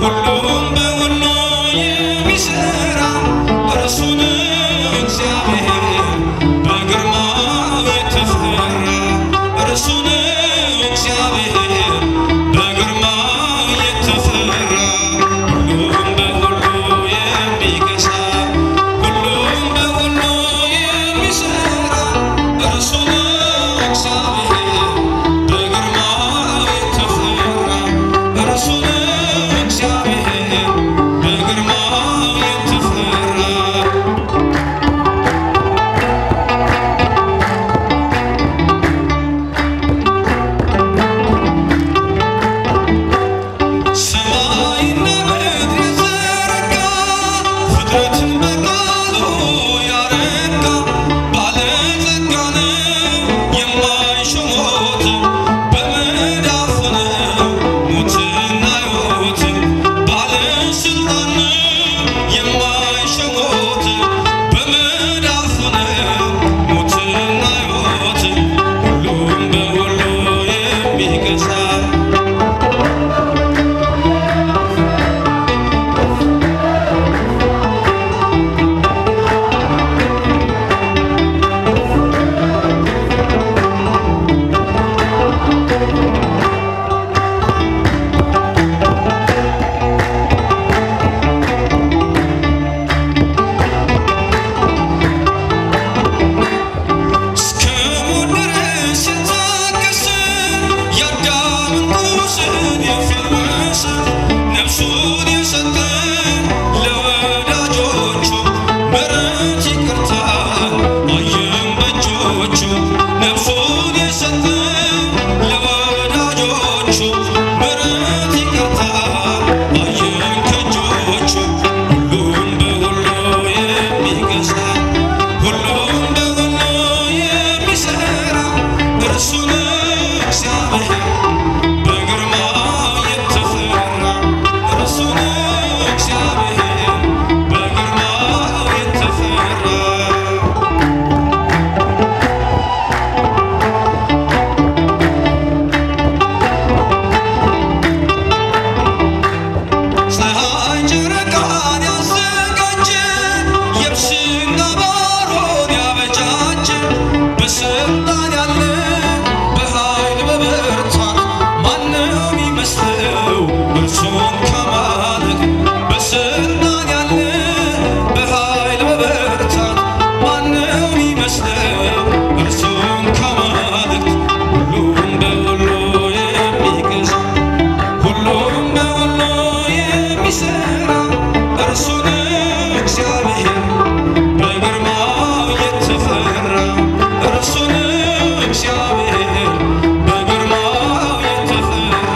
ሁሉም በሁሉ የሚሰራ እርሱ ነው እግዚአብሔር በግርማው የተፈራ እርሱ ነው እግዚአብሔር በግርማው የተፈራ ሁሉም በሁሉ የሚገዛ ሁሉም በሁሉ የሚሰራ እርሱ ነው እግዚአብሔር በግርማው የተፈራ እርሱ ነው እግዚአብሔር በግርማው የተፈራ ሰማይና ምድር የዘረጋ ፍጥረትን በቃሉ ያረጋ ባለጸጋ ነው የማይሽሞት በመዳፉ ነው ሞትና ሕይወት ባለስልጣን ነው የማይሽሞት በመዳፉ ነው ሞትና ሕይወት ሁሉም በሁሉ የሚገዛ እስከ ሞት ድረስ የታገሰ የአዳምን ቁስል የፈወሰ ነፍሱን የሰጠ ለወዳጆቹ ምሕረት ይቅርታ አየን በእጆቹ ነፍሱን የሰጠ ለወዳጆቹ ምሕረት ይቅርታ አየን ከእጆቹ ሁሉም በሁሉ የሚገዛ ሁሉም በሁሉ የሚሰራ እርሱ ነው እግዚአብሔር በግርማው የተፈራ እርሱ ነው እግዚአብሔር በግርማው የተፈራ ፀሐይ ጨረቃን ያዘጋጀ የብስና ባሮን ያበጃጀ በስልጣን ያለ በኃይል በብርታት ማነው የሚመስለው እርሱን ከማለት በስልጣን ያለ በኃይል በብርታት ማነው የሚመስለው እርሱን ከማለት ሁሉም በሁሉ የሚገዛ ሁሉም በሁሉ የሚሰራ እርሱ ነው እግዚአብሔር በግርማው የተፈራ እርሱ ነው እግዚአብሔር በግርማው የተፈራ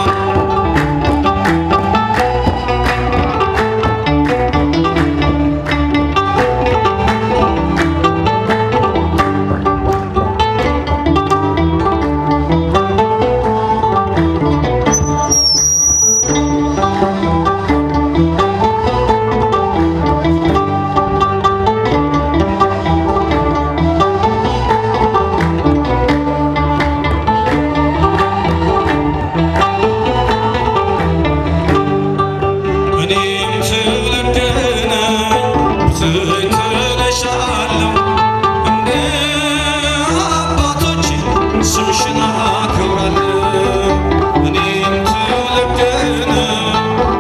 እኔም ትውልድ ነኝ ትክለሻለሁ እንደ አባቶች ስምሽን አከብራለሁ እኔም ትውልድ ነኝ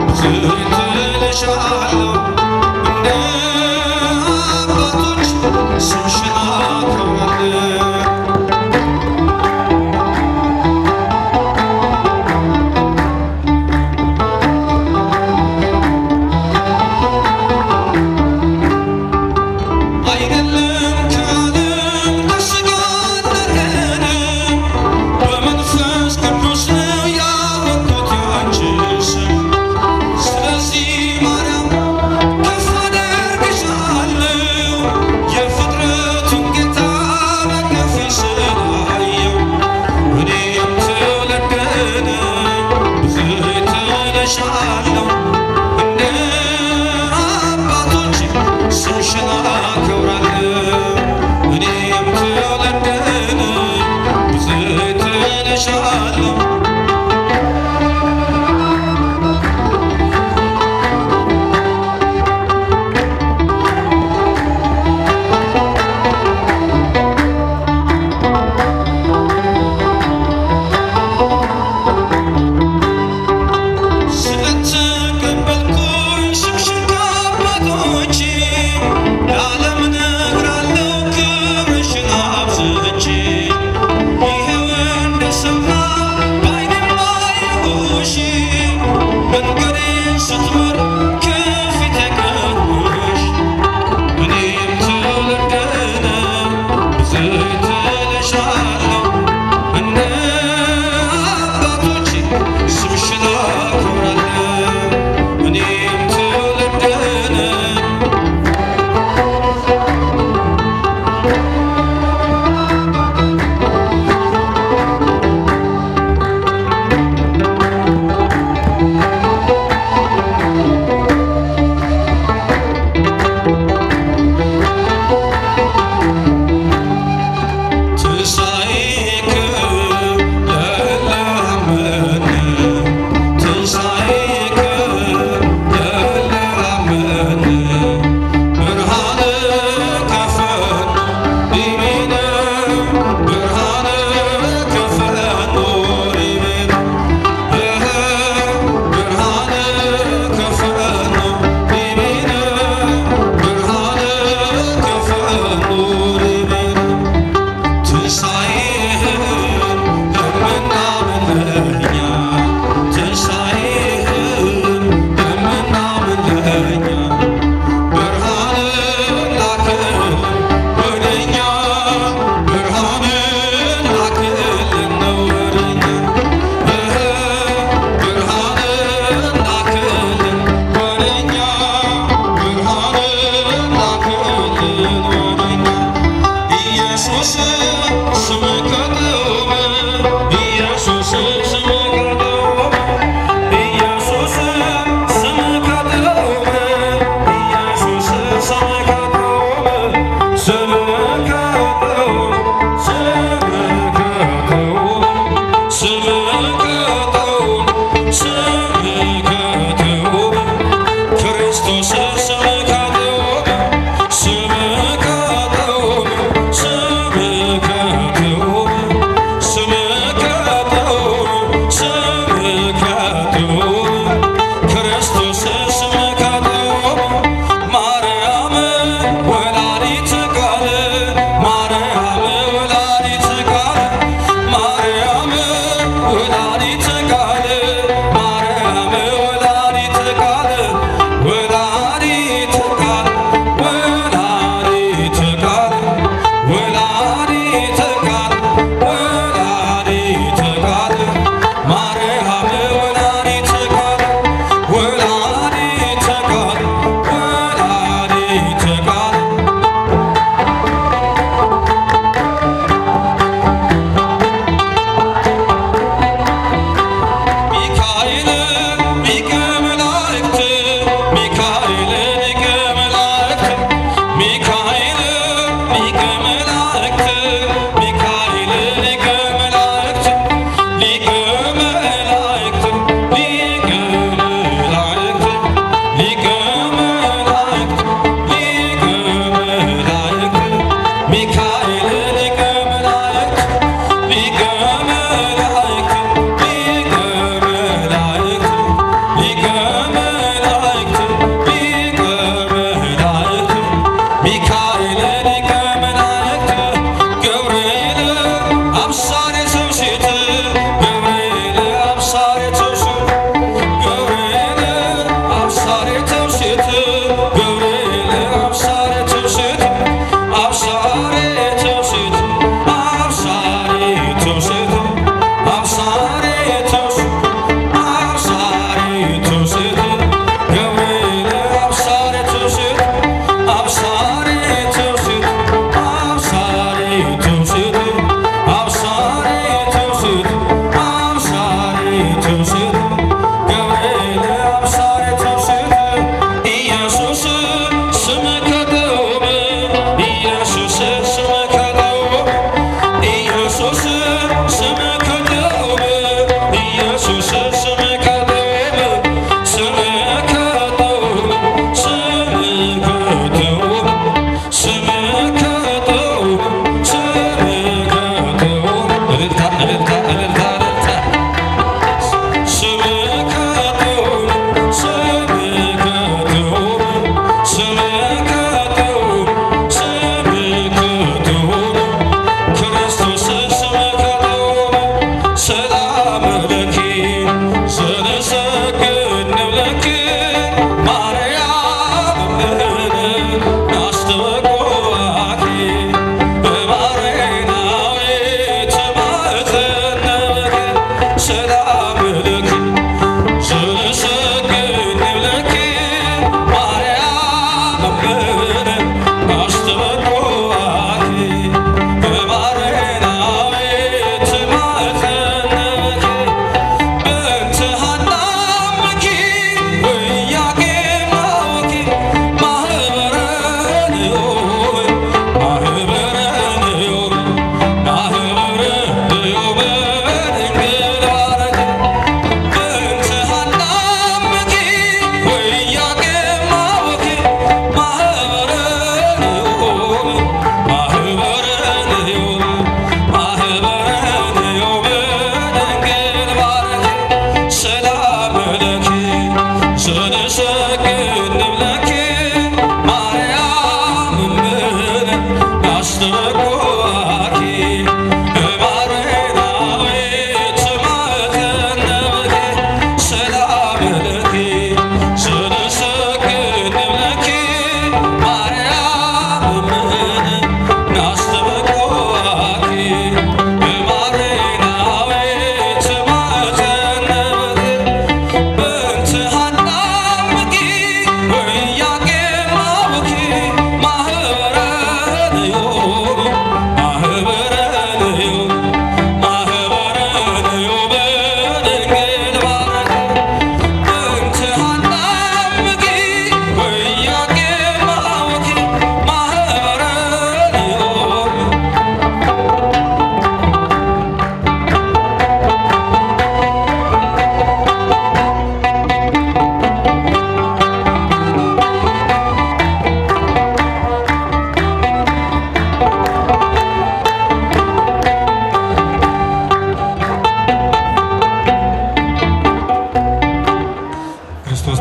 ትክለሻለሁ እንደ አባቶች ስምሽን አከብራለሁ አይደለም ከዓለም ከሥጋ ነገረ በመንፈስ ቅዱስ ነው ያወቅሁት ያንቺን ስም። ስለዚህ ማርያም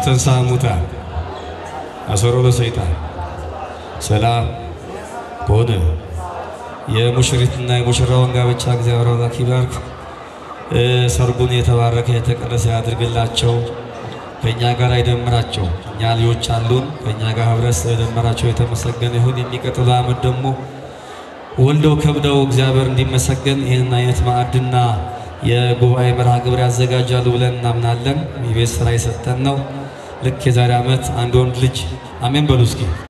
ወተንሥአ እሙታን አሰሮ ለሰይጣን ሰላም ሆነ። የሙሽሪትና የሙሽራውን ጋብቻ እግዚአብሔር አምላክ ይባርክ። ሰርጉን የተባረከ የተቀደሰ ያድርግላቸው። ከእኛ ጋር አይደምራቸው። እኛ ልጆች አሉን። ከእኛ ጋር ህብረት ስለደመራቸው የተመሰገነ ይሁን። የሚቀጥለው ዓመት ደግሞ ወልደው ከብደው እግዚአብሔር እንዲመሰገን ይህንን አይነት ማዕድና የጉባኤ መርሃ ግብር ያዘጋጃሉ ብለን እናምናለን። የቤት ስራ የሰጠን ነው። ልክ የዛሬ ዓመት አንድ ወንድ ልጅ አሜን በሉ እስኪ